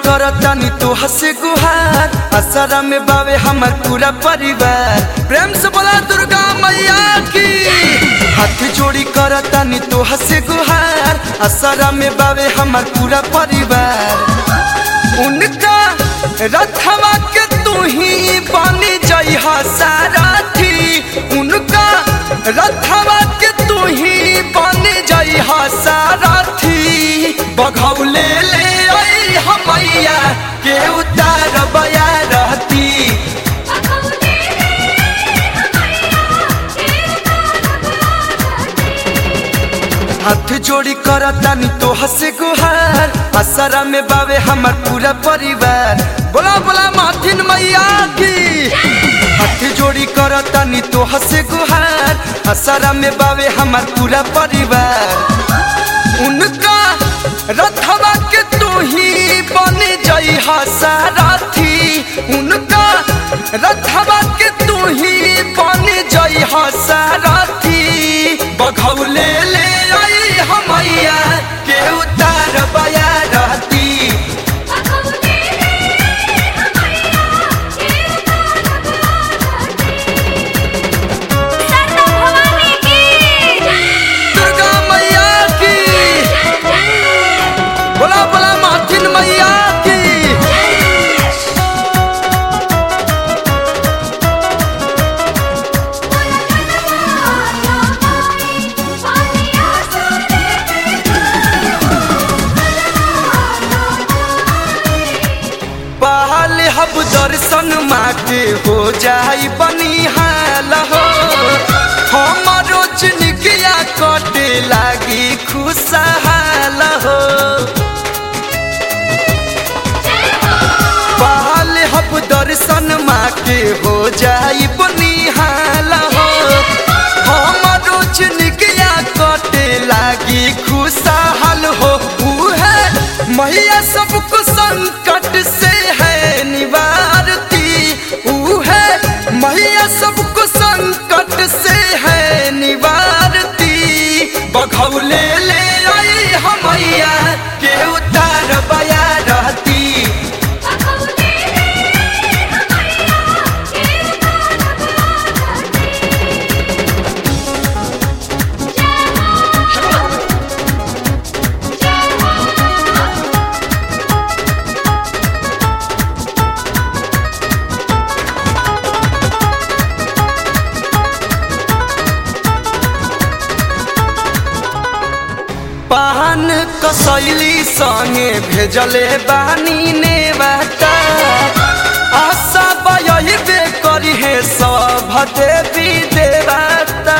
करतानी तो हसे गुहार असरा में बावे हमर पूरा परिवार प्रेम से बोला दुर्गा मैया की हाथ जोड़ी करतानी तो हसे गुहार असरा में बावे हमर पूरा परिवार उनका रथवा के तू ही बन जइहा सारथी उनका रथवा के तू ही बन जइहा सारथी बघौले ले आई हमैया के उतार बया रहती हाथ जोड़ी करतानी तो हसे गुहार असरा में बावे हमर पूरा परिवार बोला बोला माथिन मैया की हाथ जोड़ी करतानी तो हसे गुहार असरा में बावे हमर पूरा परिवार उनका रथवा के तू ही बन जइहा सारथी उनका रथवा के तू ही बन जइहा सारथी बघौले ले आई हमैया के उतार बया रहती दुर्गा मैया की बोला बोला माथिन मैया की पहल हब दर्शन माँ के हो जाई बनिहाल हो हमारो जिनगिया कटे लागी खुशहाल हो पहल हब दर्शन माँ के हो जाई बनिहाल हो हमारो जिनगिया कटे लागी खुशहाल हो उहे मैया सबको संकट से है निवारती उहे मैया सबको संकट से है निवारती बघौले ले आई हमैया के उतार बया रहती पान कसैली संगे भेजले बानी ने बाटा आशा बयबे करी हे सब देवी देवता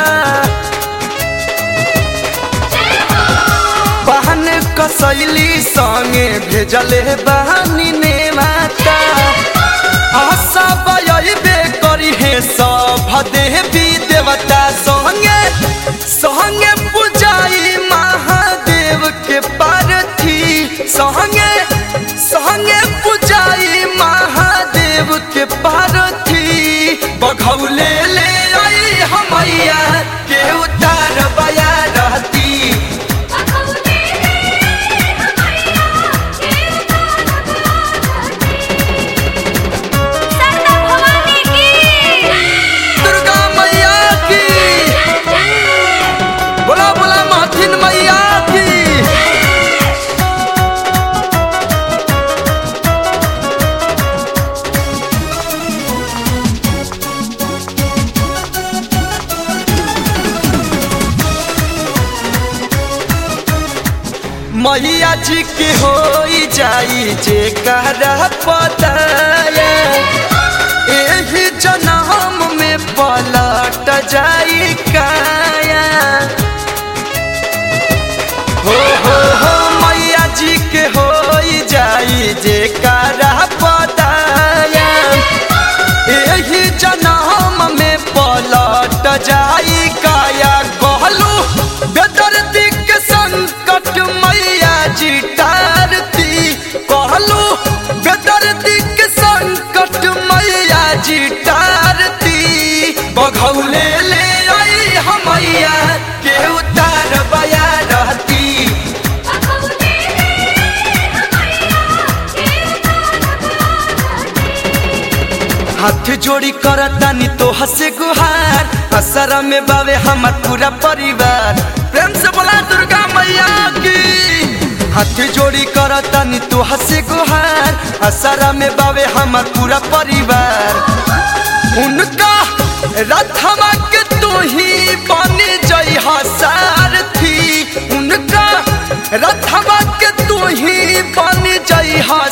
पान कसैली संगे भेजले बानी ने बाटा आशा बयबे करी हे सब देवी देवता संगे संगे पूजाई महादेव के पार्थी संगे संगे पूजाई महादेव के पार्थी बघौले ले आई हमैया के उतार बया रहती दुर्गा मैया की बोला बोला माथिन मैया की मैया जी के हो जाई जे कहरा पताया एही जन्म में पलट जाई काया हो हो हो मैया जी के हो जाई जे करा पताया एही जन्म में पलट जाई काया कहलू बेदर्दी के संकट मैया जी टारती कहलू बेदर्दी के संकट हाथ जोड़ी करतानी तो हसे गुहार असरा में बावे हमार पूरा परिवार प्रेम से बोला दुर्गा मैया की हाथ जोड़ी करतानी तो हसे गुहार असरा में बावे हमार पूरा परिवार उनका रथवा के तू ही बन जई सारथी उनका रथवा के तू ही बन जई